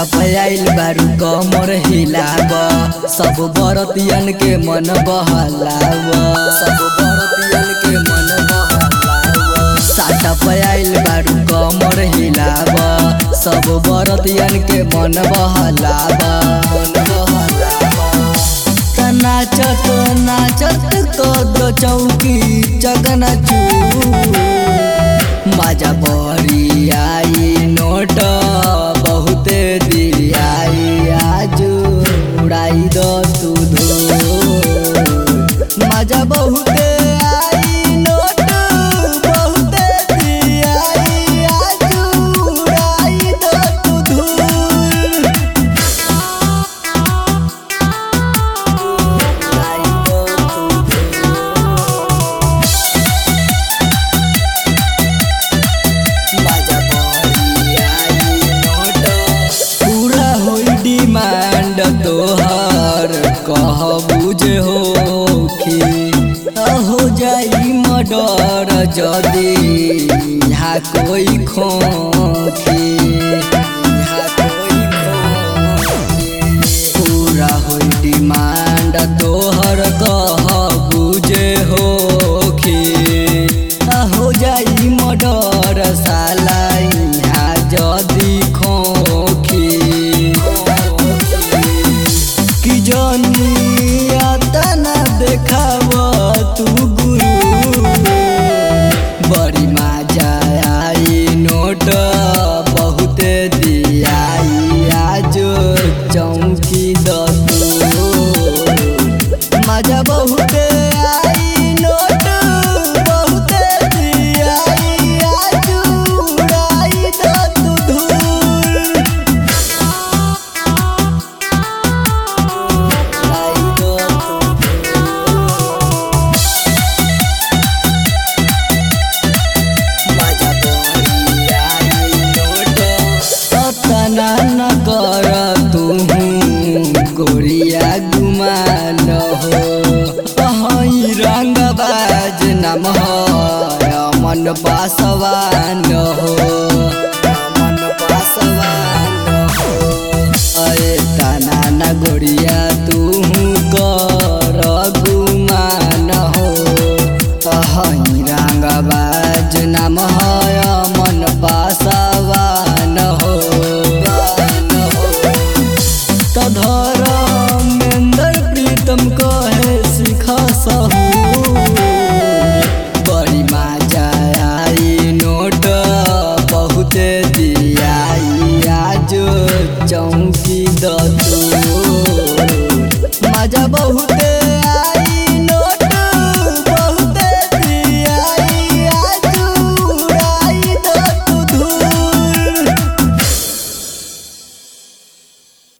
साटा पे आइल बारू कमर हिलाब सब बरतियन के मन बहलाव सब बरतियन के मन बहलाव साटा पे आइल बारू कमर हिलाब सब बरतियन के मन बहलाव मन बहलाव त नाचत नाचत कद चौकी चकना चू माझा बरी आई नोट बहुते दियाई आज उड़ाई द तू धो माझा बहुते आई नोट बहुते दियाई आज उड़ाई द तू धूल उड़ाई द तू धूल बाजा बरी आई नोट पूरा होई डिमांड तोहर कह बुझे होखी हो जाई मर्डर जदी यहाँ कोई खोखी यहाँ कोई खोखी पूरा होई डिमांड तोहर कह बुझे होखी हो जाई मर्डर साला यहाँ जदी खोखी कि जनिया तना देखाव तू गुरु बड़ी मजा आई नोट बहुते दियाई आज चौकी दू मजा बहुते आई नोट बहुते दियाई आज उड़ाई द तू धूल उड़ाई द तू धूल माझा बरी आई नोट सतना न कर तू गोरिया गुमान हो हई रंगबाज नाम है मन पासवान हो मन पासवान हो अरे तना न गोरिया तू कर गुमान हो तहई रंगबाज नाम है मन पासवान हो त धर